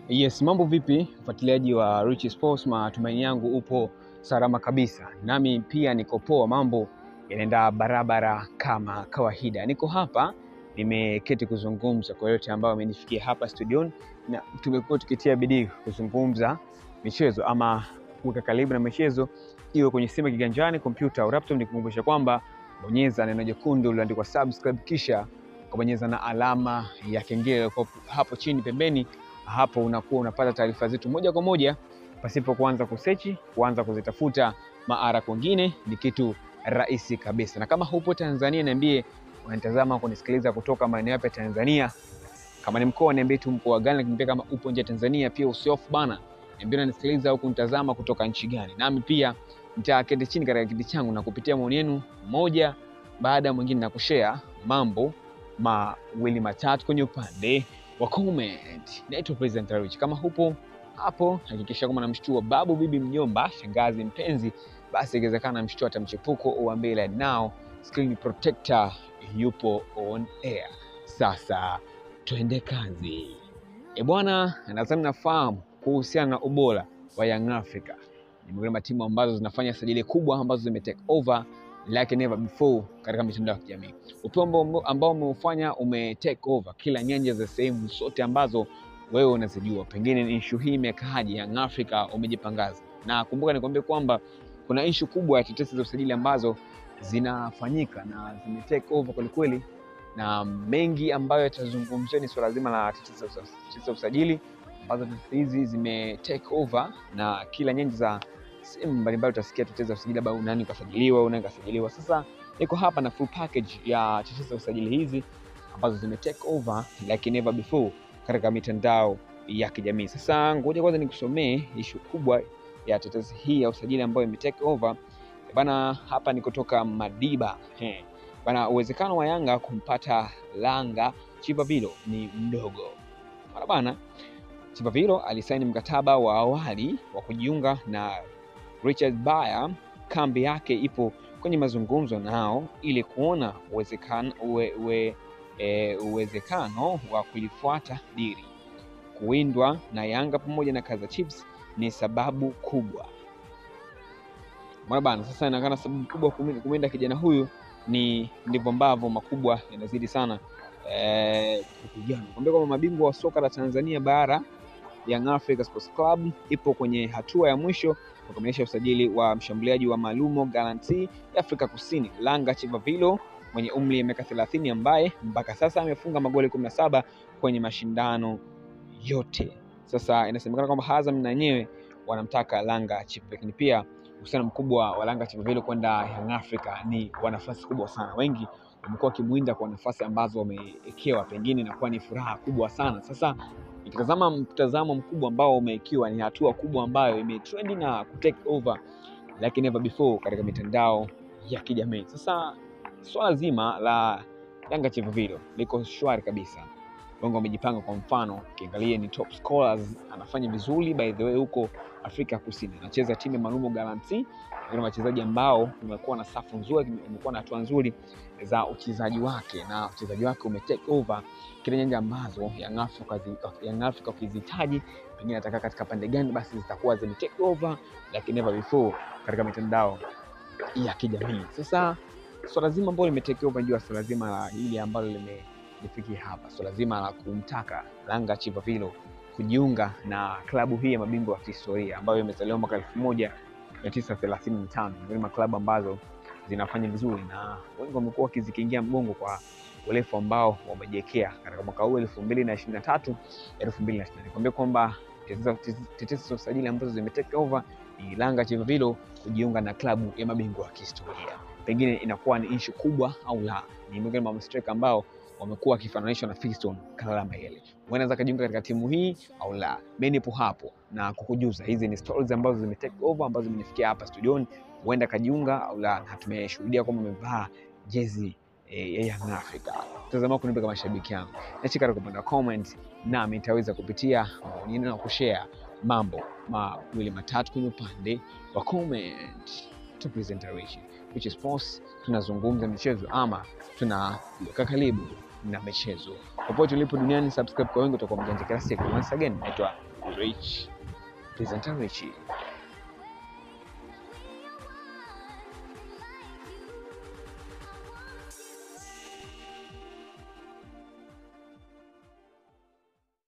Yes, mambo vipi mfuatiliaji wa Rich Sports, matumaini yangu upo salama kabisa, nami pia niko poa, mambo yanaenda barabara kama kawaida. Niko hapa nimeketi kuzungumza kwa yote ambayo amenifikia hapa studioni, na tumekuwa tukitia bidii kuzungumza michezo ama kuweka karibu na michezo, iwe kwenye simu kiganjani, kompyuta au laptop. Nikukumbusha kwamba bonyeza neno jekundu lililoandikwa subscribe, kisha ukabonyeza na alama ya kengele hapo chini pembeni hapo unakuwa unapata taarifa zetu moja kwa moja pasipo kuanza kusechi, kuanza kuzitafuta maara kwingine. Ni kitu rahisi kabisa. Na kama hupo Tanzania, niambie unanitazama kunisikiliza kutoka maeneo yapi ya Tanzania. Kama ni mkoa, niambie tu mkoa gani, lakini pia kama upo nje ya Tanzania pia usiofu bana, niambie unanisikiliza au kunitazama kutoka nchi gani, nami pia nitaketi chini katika kiti changu na kupitia maoni yenu moja baada ya mwingine na kushare mambo mawili matatu kwenye upande wa comment. Naitwa Presenter Rich. Kama hupo hapo, hakikisha kama namshtua babu, bibi, mjomba, shangazi, mpenzi, basi ikiwezekana mshtua hata mchepuko, uambie like now screen protector yupo on air. Sasa twende kazi. E bwana, nadhani nafahamu kuhusiana na ubora wa Young Africa. Ni miongoni mwa timu ambazo zinafanya sajili kubwa ambazo zime take over like never before katika mitandao ya kijamii. Upembo ambao umeufanya ume take over kila nyanja za sehemu zote ambazo wewe unazijua. Pengine ni issue hii imekaaje, Young Africa umejipangaza. Na kumbuka nikwambie kwamba kuna issue kubwa ya tetesi za usajili ambazo zinafanyika na zime take over kweli kweli, na mengi ambayo yatazungumziwa ni swala zima la tetesi za usajili ambazo tetesi hizi zime take over na kila nyanja za sehemu mbalimbali utasikia tetezi za usajili, labda nani kasajiliwa, nani kasajiliwa. Sasa niko hapa na full package ya tetezi za usajili hizi ambazo zime take over like never before katika mitandao ya kijamii. Sasa ngoja kwanza nikusomee ishu kubwa ya tetezi hii ya usajili ambayo ime take over bana. Hapa ni kutoka Madiba he. Bana, uwezekano wa Yanga kumpata Langa Chipavilo ni mdogo mara bana. Chipavilo alisaini mkataba wa awali wa kujiunga na Richard Bayer kambi yake ipo kwenye mazungumzo nao ili kuona uwezekano uwe, uwe, e, uwezekano wa kulifuata dili. Kuwindwa na Yanga pamoja na Kaizer Chiefs ni sababu kubwa mwana bana. Sasa inaonekana sababu kubwa kumwinda kijana huyu ni ndivyo ambavyo makubwa yanazidi sana e, kupigana. Kwambia kwamba mabingwa wa soka la Tanzania bara Young Africa Sports Club ipo kwenye hatua ya mwisho kukamilisha usajili wa mshambuliaji wa Malumo Gallantry ya Afrika Kusini Langa Chivavilo mwenye umri wa miaka 30 ambaye mpaka sasa amefunga magoli 17 kwenye mashindano yote. Sasa inasemekana kwamba Azam na wenyewe wanamtaka Langa Chivavilo, lakini pia uhusiano mkubwa wa Langa Chivavilo kwenda Young Africa ni wa nafasi kubwa sana. Wengi wamekuwa wakimwinda kwa nafasi ambazo wamewekewa, pengine inakuwa ni furaha kubwa sana. Sasa ikitazama mtazamo mkubwa ambao umekiwa ni hatua kubwa ambayo imetrendi na kutake over like never before katika mitandao ya kijamii. Sasa swala zima la Yanga Chivavilo liko shwari kabisa, wengi wamejipanga. Kwa mfano ukiangalia ni top scorers, anafanya vizuri by the way huko Afrika Kusini, anacheza timu ya Malumo Gallantry, na wachezaji ambao umekuwa na safu nzuri, umekuwa na hatua nzuri za uchezaji wake na uchezaji wake ume take over kile nyanja ambazo Young Africa Young Africa ukizihitaji pengine atakaa katika pande gani, basi zitakuwa zime take over like never before katika mitandao ya kijamii. Sasa swala zima ambalo lime take over ndio swala zima la hili ambalo limelifikia hapa, swala zima la kumtaka Langa Chivavilo kujiunga na klabu hii ya mabingwa wa kihistoria ambayo imezaliwa mwaka elfu moja mia tisa thelathini na tano miongoni mwa klabu ambazo zinafanya vizuri na wengi wamekuwa wakizikingia mgongo kwa urefu ambao wamejiwekea katika mwaka huu elfu mbili na ishirini na tatu elfu mbili na ishirini nikwambia kwamba tetesi za usajili ambazo zime take over ni Langa Chivavilo kujiunga na klabu ya mabingwa wa kihistoria. Pengine inakuwa ni issue kubwa au la, ni miongoni mwa striker ambao wamekuwa wakifananishwa na Fiston Kalala Mayele, wanaweza kujiunga katika timu hii au la. Mimi nipo hapo na kukujuza, hizi ni stories ambazo zime take over ambazo zimenifikia hapa studioni, huenda kajiunga au la, na tumeshuhudia kwamba amevaa jezi ya Young Africa. Mtazamo wako nipe kama mashabiki yangu, nachika katika upande wa comment, nami nitaweza kupitia maoni na kushare mambo mawili matatu kwenye upande wa comment. To present Rich Sports, tunazungumza michezo ama tunaweka karibu na michezo popote ulipo duniani. Subscribe kwa wengi, utakuwa mjanja kila siku. Once again, naitwa Rich presenter Rich.